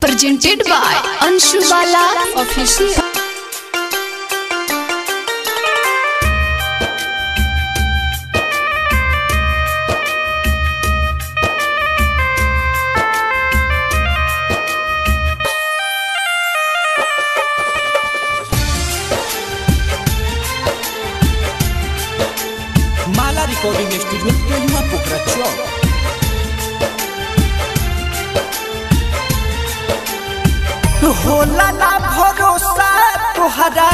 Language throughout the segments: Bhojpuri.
presented by Anshu Bala Official. Mala Recording Studio Kelima Pokračo. होला ना भरोसा तुहरा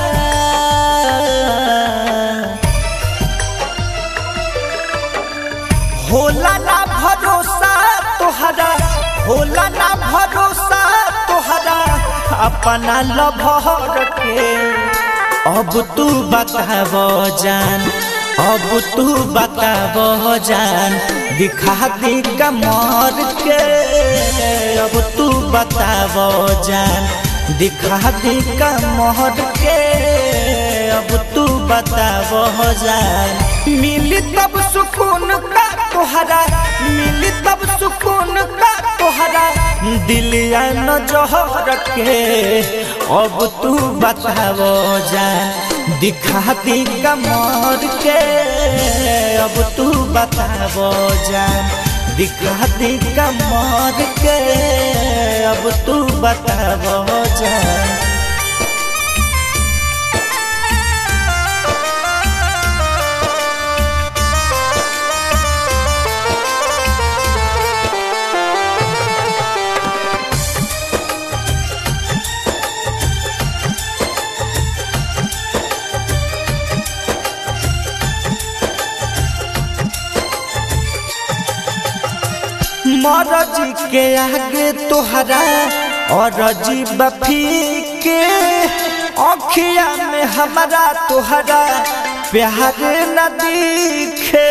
होला ना भरोसा तुहरा होला ना भरोसा तुहरा अपना लभर के अब तू बताव जान अब तू बताव जान दिखा दी कमर के अब तू बताव जान दिखा दी कमर के अब तू बताव जान मिली तब सुकून का तोहरा मिली तब सुकून का तोहरा दिल न जोहर के अब तू बताव जान दिखा दी कमर के अब तू बताव जान दिखा दी कमर के अब तू बताव जान मरजी के आगे तोहरा और अजीब के अखिया में हमारा तोहरा प्यार न दिखे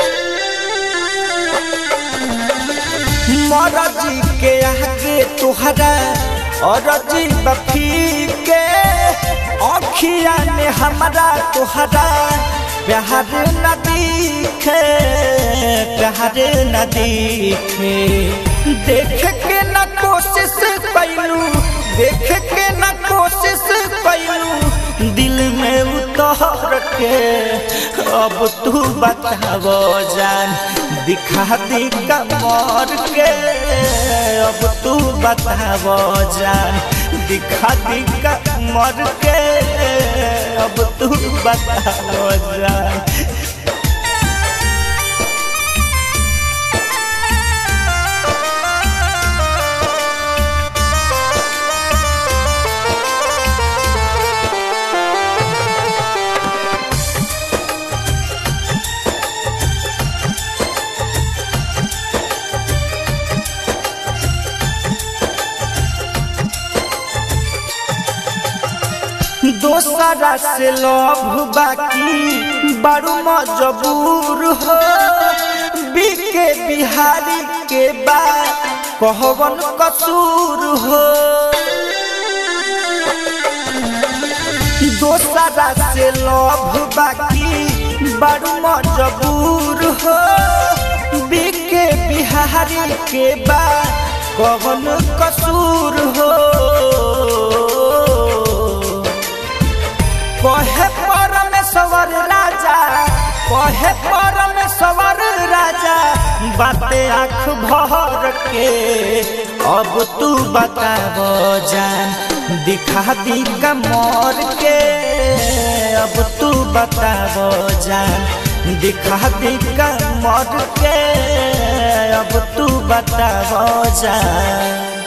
मरजी के आगे तोहरा और अजीब के अखिया में हमारा तोहरा प्यार न दिखे प्यार न दिखे देख के न कोशिश कैलू देख के न कोशिश कैलू दिल में उतर के अब तू बताव जान दिखा दी कमर के अब तू बताव जान दिखा दी कमर के अब तू बताव जान दोसरा से लव बाकी बड़ू मजबूर हो बीके बिहारी के बाद कहवन कसूर हो दोसरा से लव बाकी बड़ू मजबूर हो बीके बिहारी के बाद कवन कसूर हो कहे परमेश्वर राजा कहे परमेश्वर राजा बातें आँख भर के अब तू बताव जान दिखा दी कमर के अब तू बताव जान दिखा दी कमर के अब तू बताव जान